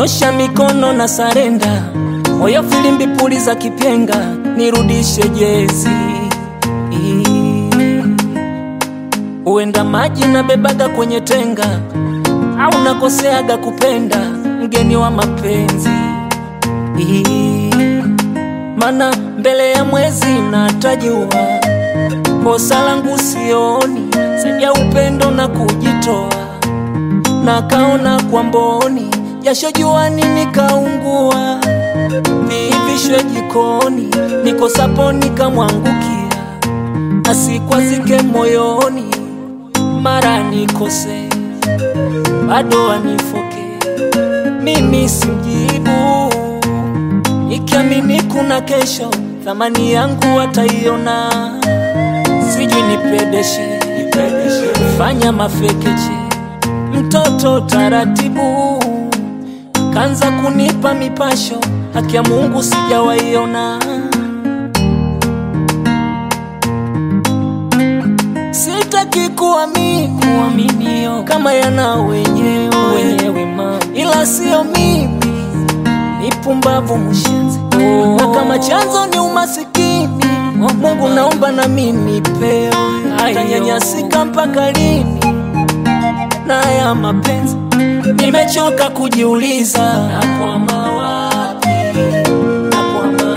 nyosha mikono na sarenda, moyo filimbi puli za kipenga, nirudishe jezi. Uenda maji na bebaga kwenye tenga, au nakoseaga kupenda mgeni wa mapenzi mana mbele ya mwezi natajua kosa langu sioni, zaidi ya upendo na kujitoa, na kaona kwa mboni, jasho juani nikaungua, viivishwe jikoni, nikosapo nikamwangukia, asikwazike moyoni, mara nikose, bado anifoke, mimi simjibu, ikiamini kuna kesho, thamani yangu wataiona sijui nipedeshe, fanya mafekeche, mtoto taratibu, kanza kunipa mipasho, haki ya Mungu sijawaiona. Sitaki kuamini kuaminio kama yana wenyewe wenyewe, mama, ila sio mimi, ni pumbavu mshenzi oh. Na kama chanzo ni umasikini Mungu naomba na mimi pewe, tanyanyasika mpaka lini na ya mapenzi? Nimechoka kujiuliza, nakwama wapi? Nakwama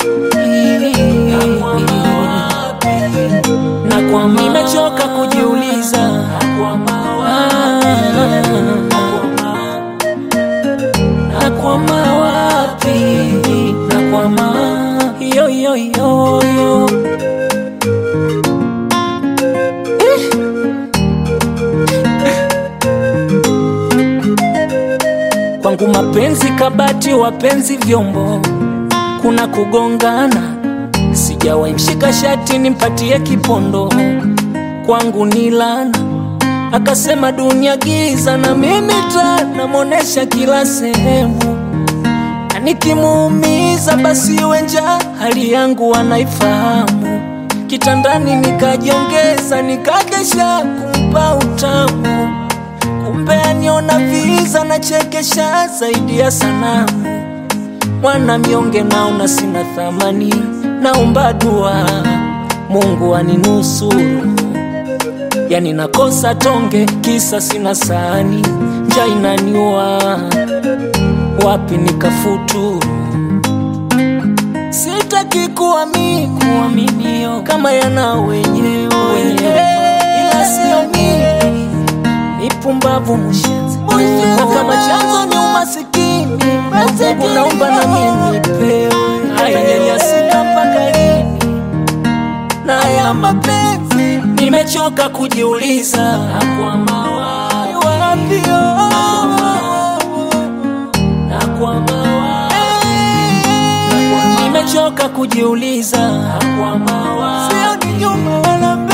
wapi? Nakwama, nimechoka kujiuliza, nakwama wapi? Nakwama wapi? Nakwama yo yo yo yo Kwangu mapenzi kabati, wapenzi vyombo, kuna kugongana. Sijawahi mshika shati nimpatie kipondo, kwangu ni lana. Akasema dunia giza, na mimi taa namonesha kila sehemu, na nikimuumiza basi iwe njaa, hali yangu wanaifahamu. Kitandani nikajiongeza, nikakesha kumpa utamu kumbe aniona viza na chekesha zaidi ya sanamu. Mwana mnyonge naona sina thamani, naomba dua Mungu aninusuru. Yani nakosa tonge kisa sina sahani, njaa inaniua, wapi nikafuturu? Sitaki kuamini kuaminio kama yana wenyewe wenyewe, ila sio mimi ni pumbavu mshenzi, na kama chanzo ni umasikini, Mungu naomba na mimi pewe, tanyanyasika mpaka lini na ya mapenzi? Nimechoka kujiuliza, nakwama wapi? Wapi, oh? Nakwama wapi? Nimechoka kujiuliza, nakwama wapi? Sio ni nyuma wala mbele